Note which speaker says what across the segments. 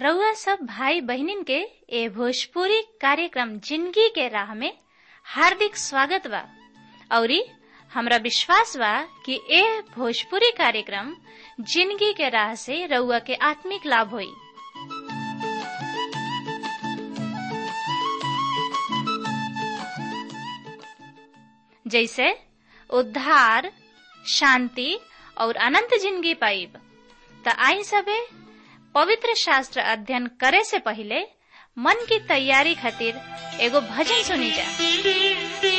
Speaker 1: रउआ सब भाई बहनिन के ए भोजपुरी कार्यक्रम जिंदगी के राह में हार्दिक स्वागत बा औरी हमरा विश्वास बा कि ए भोजपुरी कार्यक्रम जिंदगी के राह से रउआ के आत्मिक लाभ होई जैसे उद्धार शांति और अनंत जिंदगी पाइब त आई सबे पवित्र शास्त्र अध्ययन करे से पहले मन की तैयारी खातिर एगो भजन सुनी जा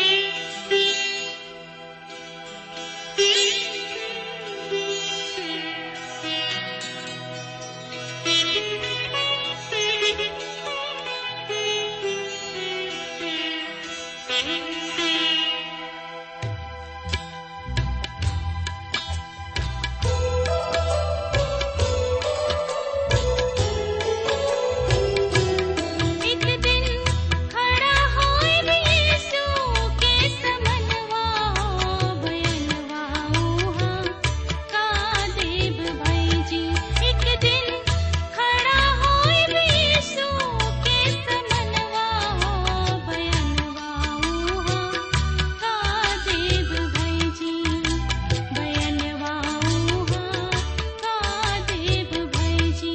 Speaker 2: एक दिन खड़ा होए यीशु के समनवा बयनवा उहा का देव भाई जी एक दिन खड़ा होए यीशु के समनवा बयनवा उहा का देव भाई जी बयनवा उहा का देव भाई जी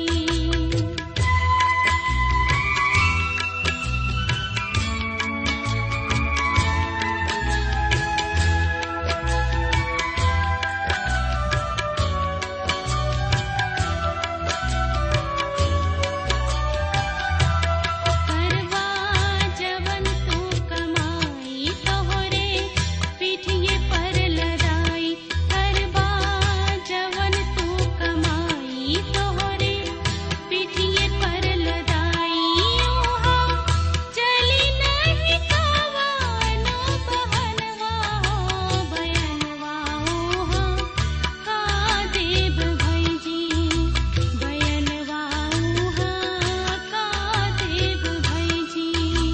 Speaker 2: करवा जवन तू कमाई तोहरे पीठिए पर लड़ाई करवा जवन तू कमाई तोहरे पीठिए पर लड़ाई ओहा चली नहीं कावानो बहनवा हो बयनवा ओहा का देव भाई जी बयनवा उहा का देव भाई जी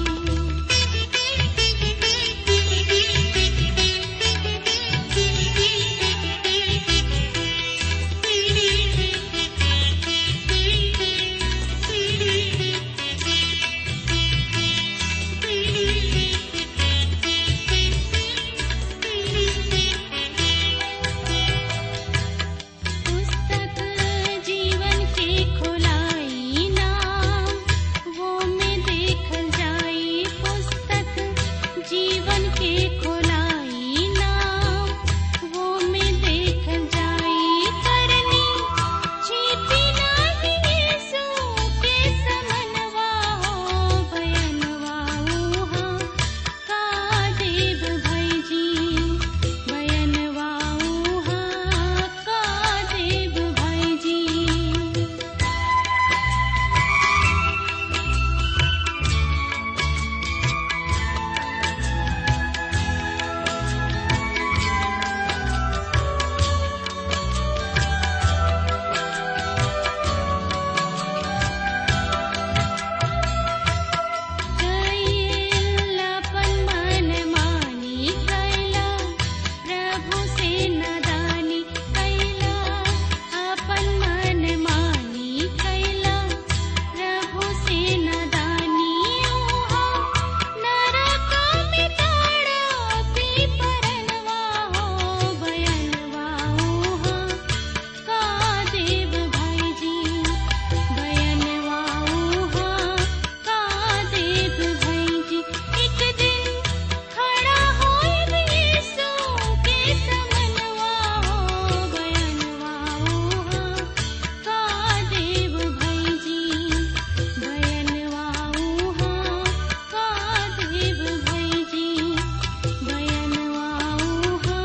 Speaker 2: पुस्तक जीवन के खोलाई नाम वो में देखल जाई पुस्तक जीवन के खोलाई नाम वो में देखल जाई करनी छिपी नहीं यीशु के समनवा हो बयनवा उहा का देव भाई जी बयनवा उहा का देव भाई जी कैलापन मन मानी कैला प्रभु से नदानी कैला अपन मन मानी कैला प्रभु से नदानी ओहा नरक में ताड़ा पी परनवा हो बयनवा ओहा का देव भाई जी बयनवा उहा का देव भाई जी एक दिन खड़ा होए यीशु के समनवा हो बयनवा उहा का देव भाई जी बयनवा उहा का देव भाई जी बयनवा उहा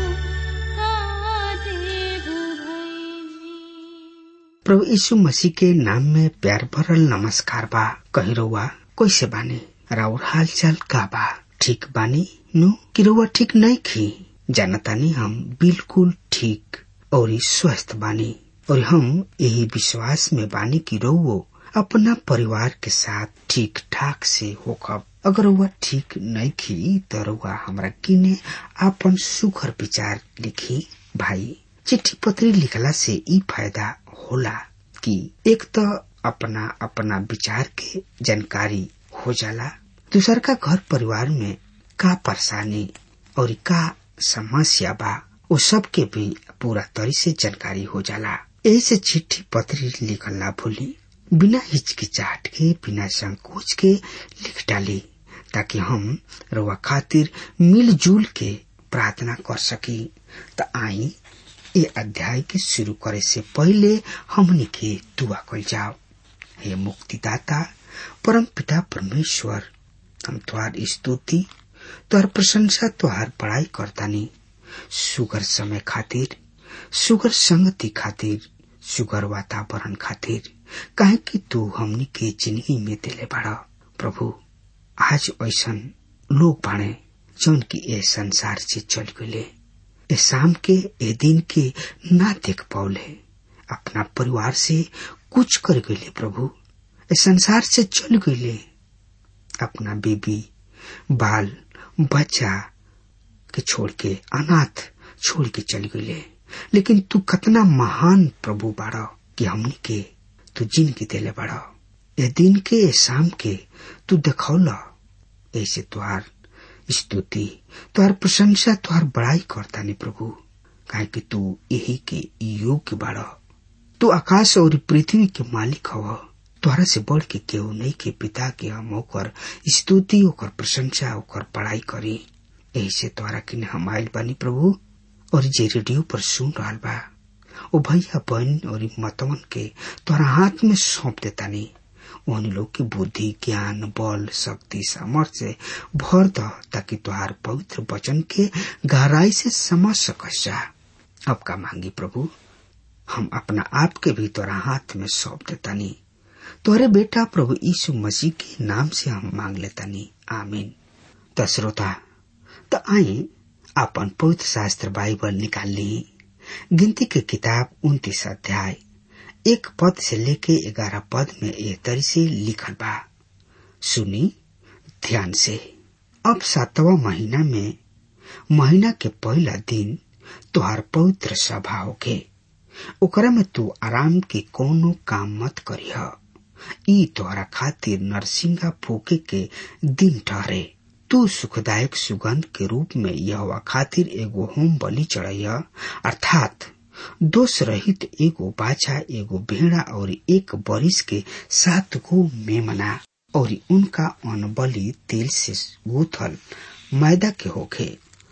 Speaker 2: का देव भाई जी
Speaker 3: प्रभु यीशु मसीह के नाम में प्यार भरल नमस्कार बा कही रउआ कैसे बानी राउर हाल चाल का बा ठीक बानी नु कि रउआ ठीक नहीं खी जानतानी हम बिल्कुल ठीक और स्वस्थ बानी और हम यही विश्वास में बानी कि रउओ अपना परिवार के साथ ठीक ठाक से होखब अगर वह ठीक नहीं खी तो रउआ हमरा किने आपन सुखर विचार लिखी भाई चिट्ठी पत्री लिखला से ई फायदा होला कि एक त अपना अपना विचार के जानकारी हो जाला दूसर का घर परिवार में का परेशानी और का समस्या बा वो सब के भी पूरा तरी से जानकारी हो जाला ऐसे चिट्ठी पत्री लिखल ना भूली बिना हिचकिचाहट के बिना संकोच के लिख डाली ताकि हम रुआ खातिर मिलजुल के प्रार्थना कर सकी त आई ये अध्याय के शुरू करे से पहले हमनी के दुआ कल जाओ हे मुक्तिदाता परम पिता परमेश्वर हम तुहार स्तुति तुहार प्रशंसा तुहार बड़ाई करतानी सुगर समय खातिर सुगर संगति खातिर सुगर वातावरण खातिर काहे कि तू हमनी के जिंदगी में दिले बड़ा प्रभु आज ऐसा लोग बाणे जौन की ए संसार से चल गए ए शाम के ए दिन के ना देख पौले अपना परिवार से कुछ कर गए प्रभु ए संसार से चल गए अपना बेबी बाल बच्चा के छोड़ के अनाथ छोड़ के चल गए लेकिन तू कितना महान प्रभु बाड़ा कि हमनी के तू जिंदगी देले बाड़ा ए दिन के ए शाम के तू देखौला ऐसे तुहार स्तुति तुहार प्रशंसा तुहार बड़ाई करता नहीं प्रभु काहे कि तू यही के योग्य बाड़ा तू आकाश और पृथ्वी के मालिक हव तोहरा से बढ़ के केहू नहीं के पिता के हम ओकर स्तुति ओकर प्रशंसा ओकर पढ़ाई करी यही से तोहरा किने हम आयल बानी प्रभु और जे रेडियो पर सुन रहा बा ओ भैया बहन और मतवन के तोहरा हाथ में सौंप देता नहीं उन लोग की बुद्धि ज्ञान बल शक्ति सामर्थ्य भर द ताकि तुहार पवित्र वचन के गहराई से समझ सकस जा अब का मांगी प्रभु हम अपना आप के भी तोरा हाथ में सौंप देता नहीं तोरे बेटा प्रभु यीशु मसीह के नाम से हम मांग लेता नहीं आमीन त श्रोता त आई अपन पवित्र शास्त्र बाइबल निकाल ली गिनती के किताब उन्तीस अध्याय एक पद से लेके ग्यारह पद में यह तरी से लिखल बा सुनी ध्यान से अब सातवा महीना में महीना के पहला दिन तुहार पवित्र सभा होके ओकरा में तू आराम के कोनो काम मत करिह ई तोहरा खातिर नरसिंगा फूके के दिन ठहरे तू सुखदायक सुगंध के रूप में यह खातिर एगो होम बलि चढ़ैया अर्थात दोष रहित एगो बाछा एगो भेड़ा और एक बरिस के सात गो मेमना और उनका अनबली तेल से गूथल मैदा के होखे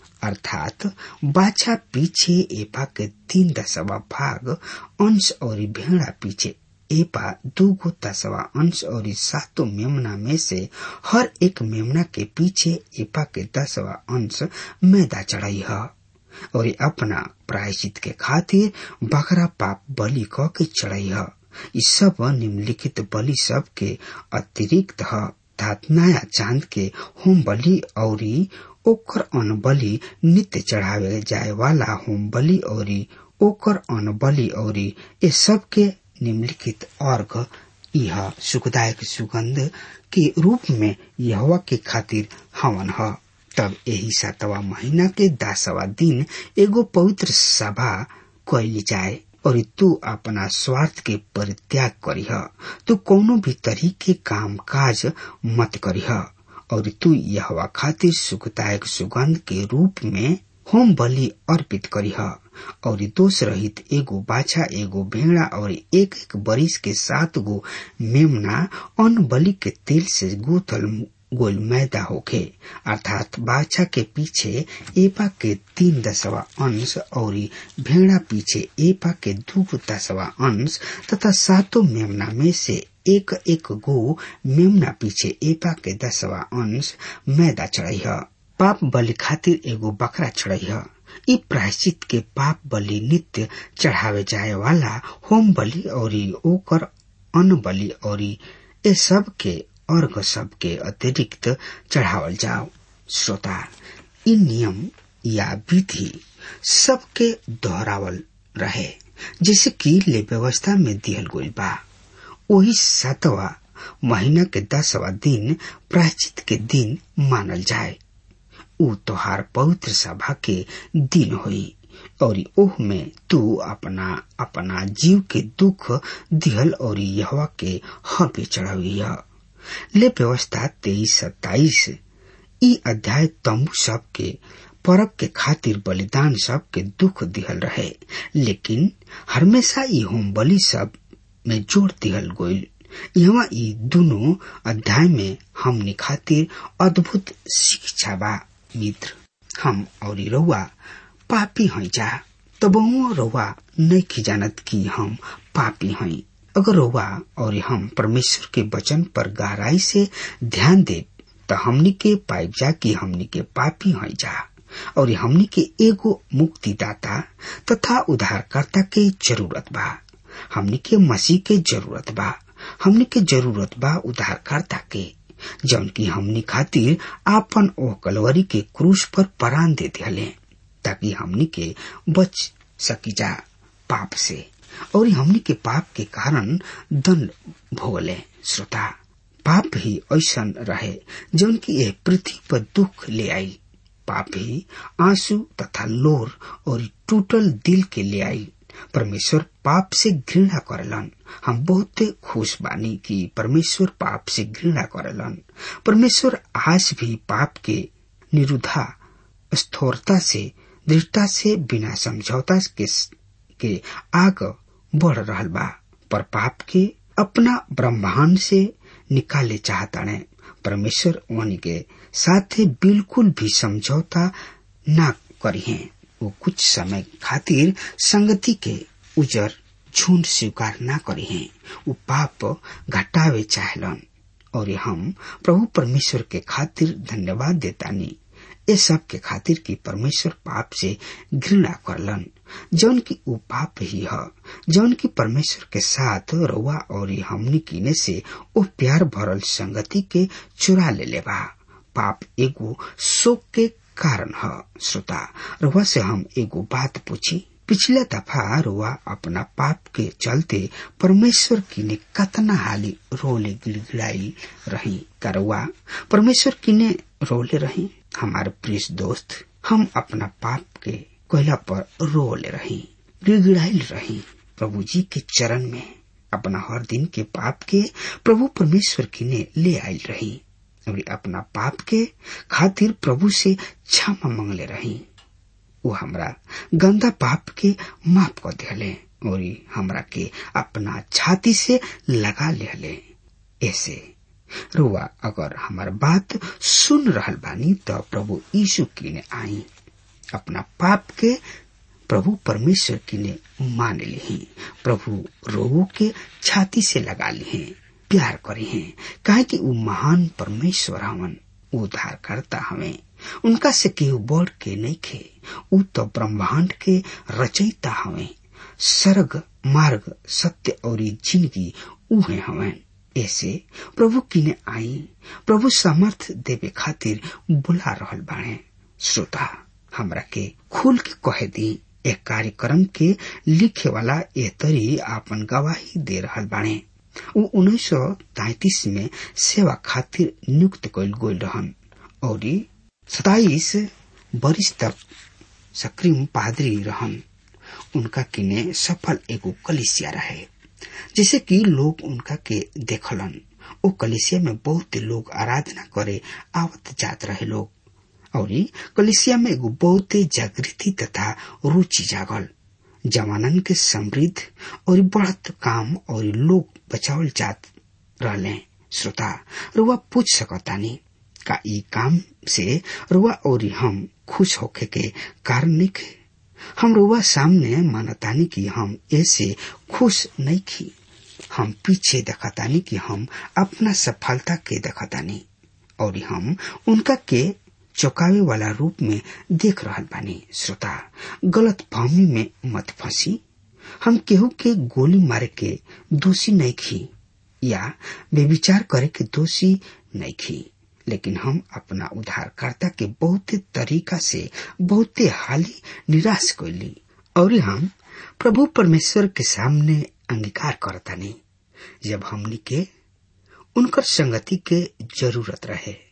Speaker 3: अर्थात बाछा पीछे एपा के तीन दसवा भाग अंश और भेड़ा पीछे एपा दूगो दसवा अंश और सातों मेमना में से हर एक मेमना के पीछे एपा के दसवा अंश मैदा चढ़ाई है और अपना प्रायश्चित के खातिर बकरा पाप बलि क के चढ़ाई है इस सब निम्नलिखित बलि सब के अतिरिक्त है अर्थात नया चांद के होम बलि और ओकर अन बलि नित्य चढ़ावे जाए वाला होम बलि और ओकर अन बलि और ये सब के निम्नलिखित अर्घ यह सुखदायक सुगंध के रूप में यहवा के खातिर हवन है तब यही सातवा महीना के दसवा दिन एगो पवित्र सभा कैली जाए और तू अपना स्वार्थ के परित्याग करीह तू कोनो भी तरीके काम काज मत करीह और तू यहवा खातिर सुखदायक सुगंध के रूप में होम बलि अर्पित करीह और दोष रहित एगो बाछा एगो भेड़ा और एक एक बरिस के सात गो मेमना अन बलि के तेल से गूथल गोल मैदा होखे अर्थात बाछा के पीछे एपा के तीन दसवा अंश और भेड़ा पीछे एपा के दू दसवा अंश तथा सातों मेमना में से एक एक गो मेमना पीछे एपा के दसवा अंश मैदा चढ़ाई पाप बलि खातिर एगो बकरा चढ़ाई ई प्रायश्चित के पाप बलि नित्य चढ़ावे जाए वाला होम बलि और ओकर अन्न बलि और ये सब के अर्घ सब के अतिरिक्त चढ़ावल जाओ श्रोता इ नियम या विधि सबके दोहरावल रहे जैसे कि ले व्यवस्था में दिहल गई बा वही सातवा महीना के दसवा दिन प्रायश्चित के दिन मानल जाए उ तोहार पवित्र सभा के दिन होई और ओह में तू अपना अपना जीव के दुख दिहल और यहवा के हबे चढ़ावी ले व्यवस्था तेईस सत्ताईस ई अध्याय तंबू सब के परब के खातिर बलिदान सब के दुख दिहल रहे लेकिन हमेशा ई होम बलि सब में जोड़ दिहल गोइल यहाँ ई दोनों अध्याय में हमने खातिर अद्भुत शिक्षा बा मित्र हम और रउआ पापी हैं जा तब रउआ नहीं की जानत कि हम पापी हैं अगर रउआ और हम परमेश्वर के वचन पर गहराई से ध्यान दे तो हमनी के पाइप जा कि हमनी के पापी हैं जा और हमनी के एगो मुक्तिदाता तथा उद्धारकर्ता के जरूरत बा हमनी के मसीह के जरूरत बा हमनी के जरूरत बा उद्धारकर्ता के जौन की हमनी खातिर आपन ओह कलवरी के क्रूस पर परान दे दिले ताकि हमनी के बच सकी जा पाप से और हमनी के पाप के कारण दंड भोगले श्रोता पाप ही ऐसा रहे जौन की यह पृथ्वी पर दुख ले आई पाप ही आंसू तथा लोर और टूटल दिल के ले आई परमेश्वर पाप से घृणा करलन हम बहुत खुश बानी कि परमेश्वर पाप से घृणा करलन परमेश्वर आज भी पाप के निरुद्धा स्थौरता से दृढ़ता से बिना समझौता के, के आग बढ़ रहल बा पर पाप के अपना ब्रह्मांड से निकाले चाहता ने परमेश्वर उन के साथ बिल्कुल भी समझौता न करी है वो कुछ समय खातिर संगति के उजर झुंड स्वीकार न करी है वो पाप घटावे चाहलन और हम प्रभु परमेश्वर के खातिर धन्यवाद देतानी ये सब के खातिर कि परमेश्वर पाप से घृणा करलन जौन की वो पाप ही है जौन की परमेश्वर के साथ रउआ और हमनी कीने से वो प्यार भरल संगति के चुरा ले लेबा पाप एगो शोक के कारण है श्रोता रुआ से हम एगो बात पूछी पिछले दफा रुआ अपना पाप के चलते परमेश्वर की ने कतना हाली रोले गिड़गिड़ाई रही करवा परमेश्वर की ने रोले रही हमारे प्रिय दोस्त हम अपना पाप के कोयला पर रोले रही गिड़गिड़ाई रही प्रभु जी के चरण में अपना हर दिन के पाप के प्रभु परमेश्वर की ने ले आई रही और अपना पाप के खातिर प्रभु से क्षमा मांगले रही वो हमरा गंदा पाप के माफ कर दिले और हमरा के अपना छाती से लगा ले ऐसे रुआ अगर हमार बात सुन रहल बानी तो प्रभु यीशु की ने आई अपना पाप के प्रभु परमेश्वर की ने मान ली प्रभु रोगो के छाती से लगा ली प्यार करे हैं काहे कि वो महान परमेश्वर हवन उद्धार करता हमें उनका से केहू बढ़ के नहीं खे उ तो ब्रह्मांड के रचयिता हमें सर्ग मार्ग सत्य और जिंदगी उहे हमें ऐसे प्रभु किने आई प्रभु समर्थ देवे खातिर बुला रहल बाणे श्रोता हमरा के खुल के कहे दी एक कार्यक्रम के लिखे वाला ए तरी आपन गवाही दे रहल बाणे ऊ उन्नीस सौ तैतीस में सेवा खातिर नियुक्त कल गोल रहन और सताइस बरिस तक सक्रिम पादरी रहन उनका किने सफल एगो कलिसिया रहे जैसे कि लोग उनका के देखलन ओ कलिसिया में बहुत लोग आराधना करे आवत जात रहे लोग और कलिसिया में एगो बहुत जागृति तथा रुचि जागल जवानन के समृद्ध और बढ़त काम और लोग बचावल जात रहले श्रोता रुआ पूछ सकतानी का ई काम से रुआ और हम खुश होके के कारण नहीं खे हम रुआ सामने मानतानी कि हम ऐसे खुश नहीं खी हम पीछे देखतानी कि हम अपना सफलता के देखतानी और हम उनका के चौकावे वाला रूप में देख रहा बानी श्रोता गलत फहमी में मत फंसी हम केहू के गोली मारे के दोषी नहीं खी या बेविचार करे के दोषी नहीं खी लेकिन हम अपना उद्धारकर्ता के बहुत तरीका से बहुते हाली निराश कैली और हम प्रभु परमेश्वर के सामने अंगीकार करतानी जब हमनी के उनकर संगति के जरूरत रहे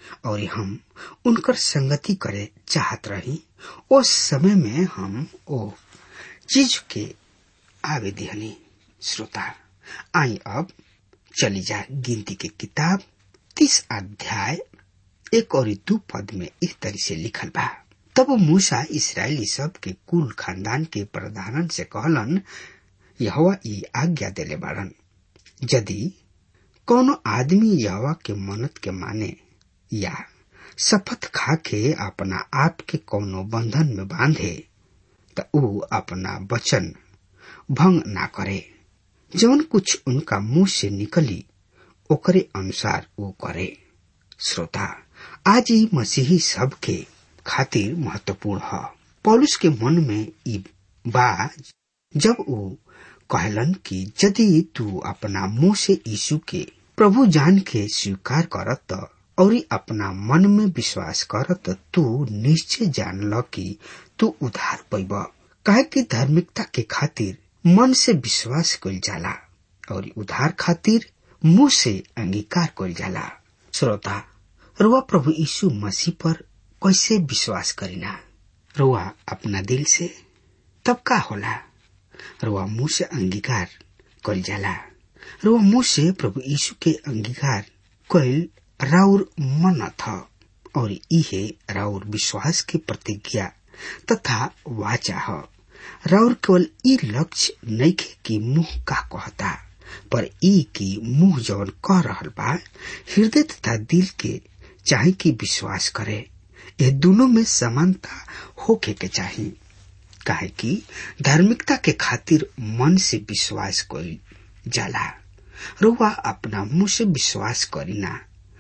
Speaker 3: और हम उनकर संगति करे चाहत रही उस समय में हम ओ चीज के आवे दिहनी श्रोता आई अब चली जाए गिनती के किताब तीस अध्याय एक और दू पद में इस तरह से लिखल बा तब मूसा इसराइली सब के कुल खानदान के प्रधानन से कहलन यहवा ई आज्ञा देले बाड़न यदि कोनो आदमी यहवा के मनत के माने या शपथ खा के अपना आप के कोनो बंधन में बांधे त ऊ अपना वचन भंग ना करे जौन कुछ उनका मुंह से निकली ओकरे अनुसार वो करे श्रोता आज ही मसीही सब के खातिर महत्वपूर्ण है पौलुस के मन में ई बा जब वो कहलन कि यदि तू अपना मुंह से यीशु के प्रभु जान के स्वीकार करत और अपना मन में विश्वास करत तू निश्चय जान ल कि तू उधार पैब काहे कि धार्मिकता के खातिर मन से विश्वास कल जाला और उधार खातिर मुंह से अंगीकार कल जाला श्रोता रुआ प्रभु यीशु मसीह पर कैसे विश्वास करीना रुआ अपना दिल से तब का होला रुआ मुंह से अंगीकार कल जाला रुआ मुंह से प्रभु यीशु के अंगीकार कल राउर मन था और इहे राउर विश्वास के प्रतिज्ञा तथा वाचा है राउर केवल ई लक्ष्य नइखे कि मुंह का कहता पर ई कि मुंह जवन कह रहल बा हृदय तथा दिल के चाहे कि विश्वास करे ये दोनों में समानता होके के चाहिए काहे कि धार्मिकता के खातिर मन से विश्वास कोई जाला रुआ अपना मुंह से विश्वास करीना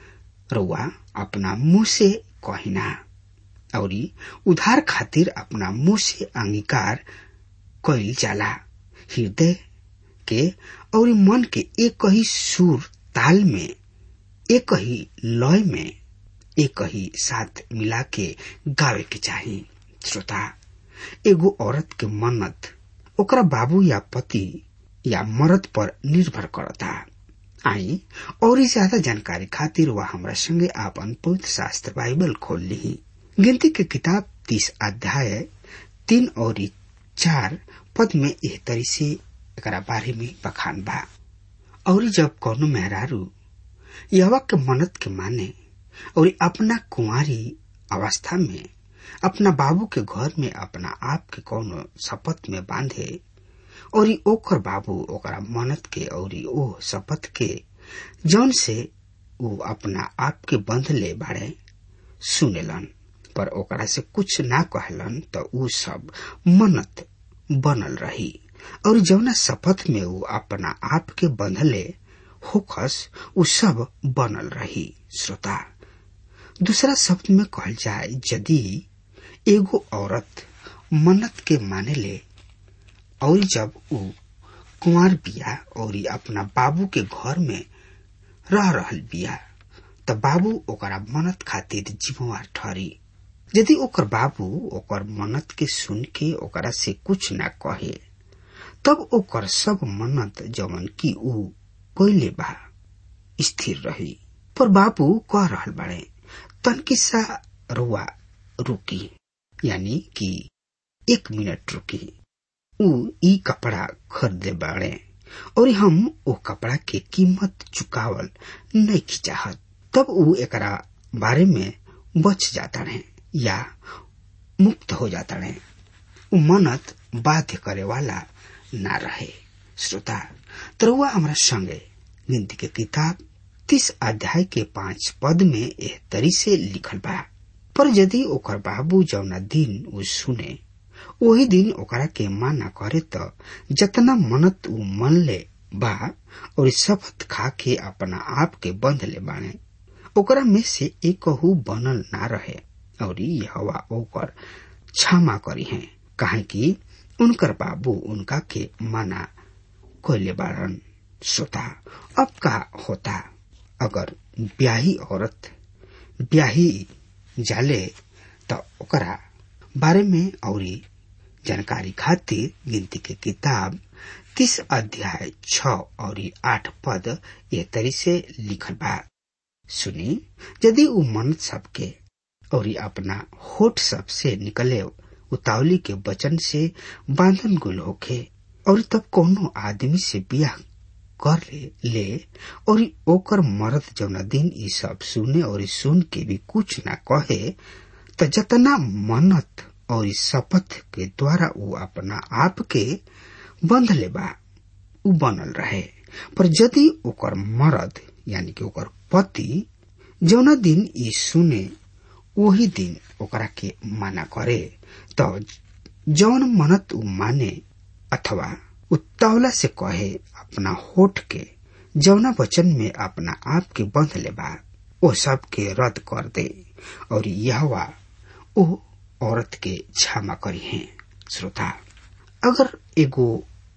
Speaker 3: रुआ अपना मुंह से कहिना और उधार खातिर अपना मुंह से अंगीकार कइल जाला हृदय के और मन के एक ही सुर ताल में एक ही लय में एक ही साथ मिला के गावे के चाहिए श्रोता एगो औरत के मन्नत ओकरा बाबू या पति या मर्द पर निर्भर करता आई और ज्यादा जानकारी खातिर वह हमरा संगे आपन पवित्र शास्त्र बाइबल खोल ली गिनती के किताब तीस अध्याय तीन और चार पद में एह तरी से एकरा बारे में बखान बा और जब कौनो मेहरारू यहवा के मनत के माने और अपना कुंवारी अवस्था में अपना बाबू के घर में अपना आप के कौनो शपथ में बांधे और ओकर बाबू ओकरा मनत के और ओ शपथ के जौन से वो अपना आप के बंध ले बाड़े सुनेलन पर ओकरा से कुछ ना कहलन तो ऊ सब मनत बनल रही और जौना शपथ में वो अपना आप के बंधले होखस उ सब बनल रही श्रोता दूसरा शब्द में कहल जाए यदि एगो औरत मन्नत के माने ले और जब उ कुंवर बिया और अपना बाबू के घर में रह रहल बिया त बाबू ओकरा मन्नत खातिर जिम्मेवार ठहरी यदि ओकर बाबू ओकर मन्नत के सुन के ओकरा से कुछ ना कहे तब ओकर सब मन्नत जवन की ऊ कोइले बा स्थिर रही पर बाबू कह रहल बाड़े तन किस्सा रुआ रुकी यानी कि एक मिनट रुकी ऊ ई कपड़ा खरीदे बाड़े और हम ओ कपड़ा के कीमत चुकावल नहीं चाहत तब ऊ एकरा बारे में बच जाता रहे या मुक्त हो जाता रहे ऊ मनत बाध्य करे वाला ना रहे श्रोता तरुआ हमारा संगे गिनती के किताब तीस अध्याय के पांच पद में एह तरी से लिखल बा पर यदि ओकर बाबू जौना दिन ऊ सुने वही दिन ओकरा के माना करे त जतना मनत ऊ मन ले बा और शपथ खा के अपना आप के बंध ले बाने ओकरा में से एक बनल ना रहे और हवा ओकर क्षमा करी है काहे कि उनकर बाबू उनका के माना कोयले बारन श्रोता अब का होता अगर ब्याही औरत ब्याही जाले त ओकरा बारे में औरी जानकारी खातिर गिनती के किताब तीस अध्याय छ और आठ पद ये तरी से लिखल बा सुनी यदि उ मन सबके और अपना होठ सब से निकले उतावली के वचन से बांधन गुल होखे और तब कोनो आदमी से बियाह कर ले ले और ओकर मर्द जौना दिन ई सब सुने और सुन के भी कुछ ना कहे त जतना मन्नत और शपथ के द्वारा उ अपना आप के बंध लेबा उ बनल रहे पर यदि ओकर मर्द यानी कि ओकर पति जौना दिन ई सुने वही दिन ओकरा के माना करे तो जौन मनत उ माने अथवा उत्तावला से कहे अपना होठ के जौना वचन में अपना आप के बंध लेबा ओ सब के रद्द कर दे और यहवा ओ औरत के क्षमा करी है श्रोता अगर एगो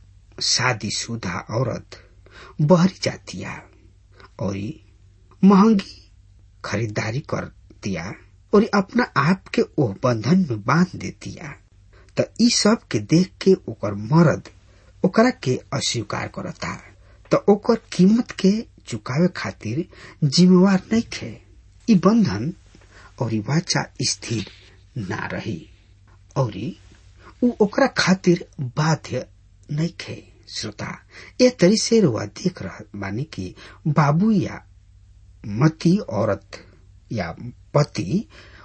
Speaker 3: शादीशुदा औरत बहरी जातिया और महंगी खरीदारी कर दिया और अपना आप के ओह बंधन में बांध देतिया त ई सब के देख के ओकर मर्द ओकरा के अस्वीकार करता त ओकर कीमत के चुकावे खातिर जिम्मेवार नहीं थे ई बंधन और ई वाचा स्थिर ना रही और उ ओकरा खातिर बाध्य नहीं थे श्रोता ए तरी से रुआ देख रहा बानी कि बाबू या मती औरत या पति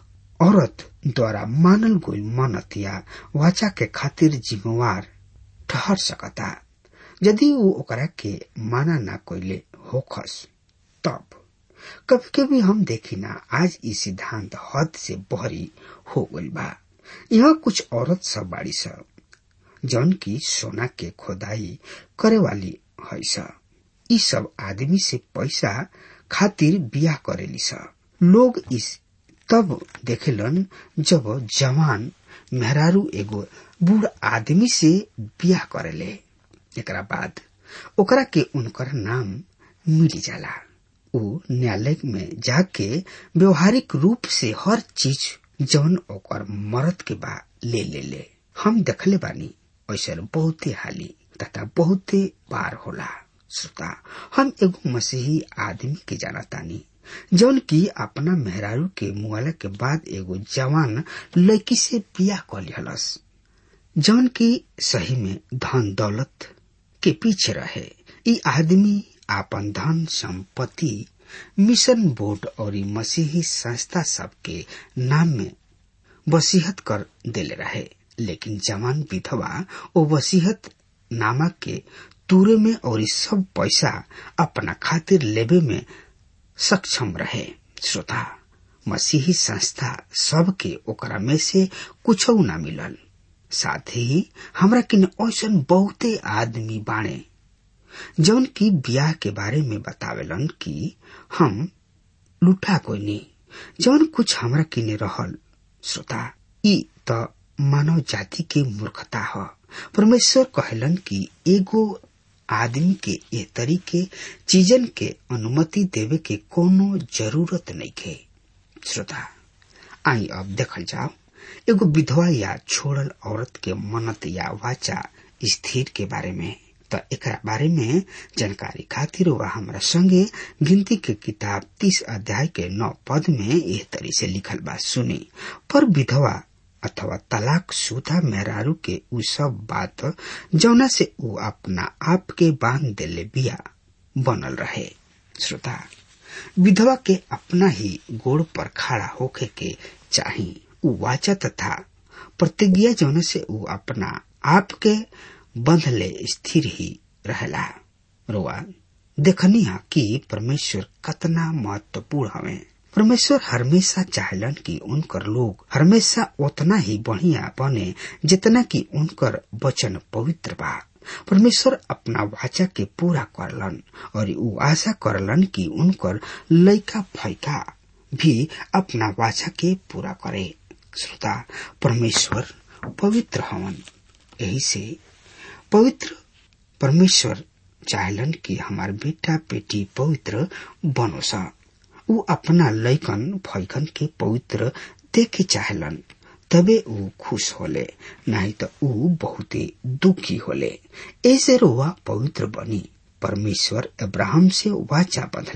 Speaker 3: औरत द्वारा मानल गई मनत या वाचा के खातिर जिम्मेवार ठहर सकता यदि वो ओकरा के माना ना कोइले होखस तब कभी कभी हम देखी ना आज ई सिद्धांत हद से बहरी हो गई बा यहाँ कुछ औरत सब बाड़ी सब जौन की सोना के खोदाई करे वाली है सब ई सब आदमी से पैसा खातिर बियाह करेली सब लोग इस तब देखेलन जब जवान मेहरारू एगो बूढ़ आदमी से बियाह करेले एकरा बाद ओकरा के उनकर नाम मिली जाला उ न्यायालय में जाके व्यवहारिक रूप से हर चीज जौन ओकर मरद के बा ले ले ले हम देखले बानी ऐसा बहुते हाली तथा बहुते बार होला श्रोता हम एगो मसीही आदमी के जाना तानी जौन की अपना मेहरारू के मुआला के बाद एगो जवान लड़की से बियाह कर लिहलस जौन की सही में धन दौलत के पीछे रहे ई आदमी आपन धन संपत्ति मिशन बोर्ड और मसीही संस्था सब के नाम में वसीहत कर देले रहे लेकिन जवान विधवा ओ वसीहत नामा के तुरे में और सब पैसा अपना खातिर लेबे में सक्षम रहे श्रोता मसीही संस्था सबके ओकरा में से कुछ न मिलल साथ ही हमरा किन ऐसन बहुते आदमी बाणे जौन की ब्याह के बारे में बतावेलन कि हम लुटा कोई नहीं जौन कुछ हमरा किने रहल श्रोता ई त मानव जाति के मूर्खता ह परमेश्वर कहलन कि एगो आदमी के ए तरीके चीजन के अनुमति देवे के कोनो जरूरत नहीं खे श्रोता आई अब देखल जाओ एगो विधवा या छोड़ल औरत के मनत या वाचा स्थिर के बारे में त एकरा बारे में जानकारी खातिर वह हमरा संगे गिनती के किताब तीस अध्याय के नौ पद में एह तरी से लिखल बा सुनी पर विधवा अथवा तलाक शुदा मेहरारू के उ सब बात जौना से उ अपना आप के बांध देले बिया बनल रहे श्रोता विधवा के अपना ही गोड़ पर खड़ा होके के चाही उ वाचा तथा प्रतिज्ञा जौना से उ अपना आप के बंधले स्थिर ही रहला रोआ देखनी हा कि परमेश्वर कतना महत्वपूर्ण हवे परमेश्वर हमेशा चाहलन कि उनकर लोग हमेशा उतना ही बढ़िया बने जितना कि उनकर वचन पवित्र बा परमेश्वर अपना वाचा के पूरा करलन और उ आशा करलन कि उनकर लइका फैका भी अपना वाचा के पूरा करे श्रोता परमेश्वर पवित्र हवन यही से पवित्र परमेश्वर चाहलन कि हमार बेटा बेटी पवित्र बनो सा उ अपना लैकन फैकन के पवित्र देखे चाहलन तबे उ खुश होले नहीं तो उ बहुते दुखी होले ऐसे रोवा पवित्र बनी परमेश्वर अब्राहम से वाचा बंधले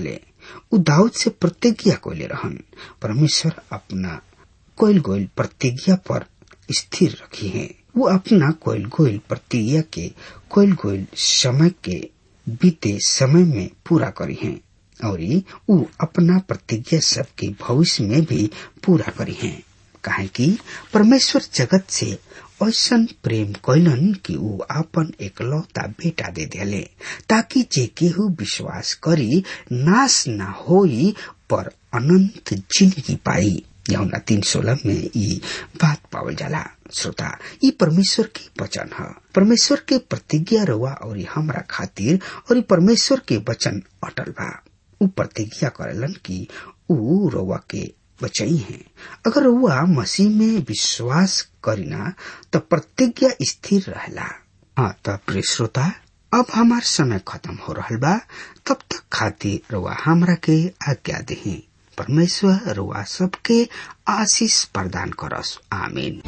Speaker 3: उ दाऊद से प्रतिज्ञा कोले रहन परमेश्वर अपना कोयल गोयल प्रतिज्ञा पर स्थिर रखी है वो अपना कोयल गोयल प्रतिज्ञा के कोयल गोयल समय के बीते समय में पूरा करी है और उ अपना प्रतिज्ञा सबके भविष्य में भी पूरा करी है काहे कि परमेश्वर जगत से ऐसन प्रेम कैलन कि ऊ आपन एकलौता बेटा दे दिले ताकि जे केहू विश्वास करी नाश न होई पर अनंत जिंदगी पाई यमुना तीन सोलह में ई बात पावल जाला श्रोता ई परमेश्वर के वचन है परमेश्वर के प्रतिज्ञा रवा और हमरा खातिर और परमेश्वर के वचन अटल बा ऊ प्रतिज्ञा करेलन कि ऊ रवा के बचाई है अगर रउआ मसीह में विश्वास करीना तो प्रतिज्ञा स्थिर रहला हाँ तब प्रिय श्रोता अब हमार समय खत्म हो रहा बा तब तक खातिर रउआ हमरा के आज्ञा दही परमेश्वर रुआ सबके आशीष प्रदान करस आमीन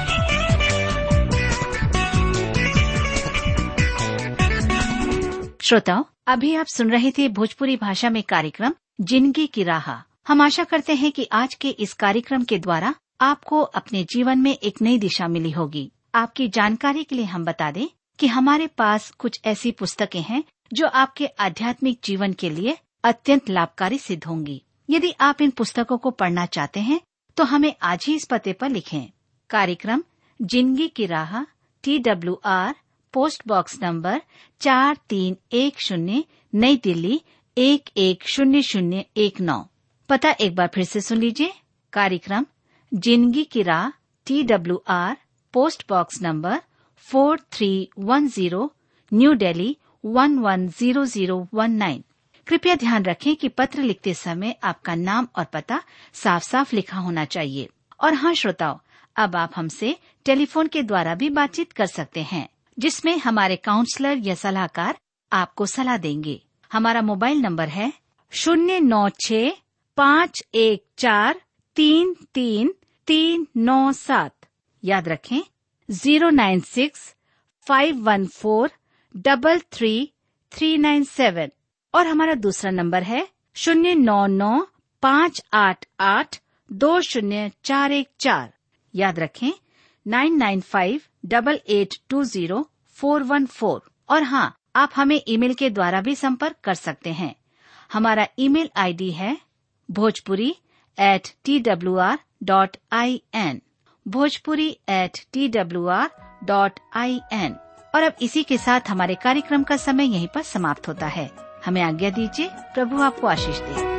Speaker 4: श्रोताओं अभी आप सुन रहे थे भोजपुरी भाषा में कार्यक्रम जिंदगी की राह हम आशा करते हैं कि आज के इस कार्यक्रम के द्वारा आपको अपने जीवन में एक नई दिशा मिली होगी आपकी जानकारी के लिए हम बता दें कि हमारे पास कुछ ऐसी पुस्तकें हैं जो आपके आध्यात्मिक जीवन के लिए अत्यंत लाभकारी सिद्ध होंगी यदि आप इन पुस्तकों को पढ़ना चाहते हैं तो हमें आज ही इस पते पर लिखें कार्यक्रम जिंदगी की राह T W R post box number चार तीन एक शून्य नई दिल्ली एक एक शून्य शून्य एक नौ पता एक बार फिर से सुन लीजिए कार्यक्रम जिंदगी की राह T W R post box number four three one zero New Delhi one one zero zero one nine कृपया ध्यान रखें कि पत्र लिखते समय आपका नाम और पता साफ साफ लिखा होना चाहिए और हाँ श्रोताओं अब आप हमसे टेलीफोन के द्वारा भी बातचीत कर सकते हैं जिसमें हमारे काउंसलर या सलाहकार आपको सलाह देंगे हमारा मोबाइल नंबर है शून्य नौ छ पाँच एक चार तीन तीन तीन नौ सात याद रखें zero nine six five one four double three three nine seven और हमारा दूसरा नंबर है शून्य नौ नौ पाँच आठ आठ दो शून्य चार एक चार याद रखें nine nine five double eight two zero four one four और हाँ आप हमें ईमेल के द्वारा भी संपर्क कर सकते हैं हमारा ईमेल आईडी है Bhojpuri at T W R dot I N Bhojpuri at T W R dot I N और अब इसी के साथ हमारे कार्यक्रम का समय यहीं पर समाप्त होता है हमें आज्ञा दीजिए प्रभु आपको आशीष दे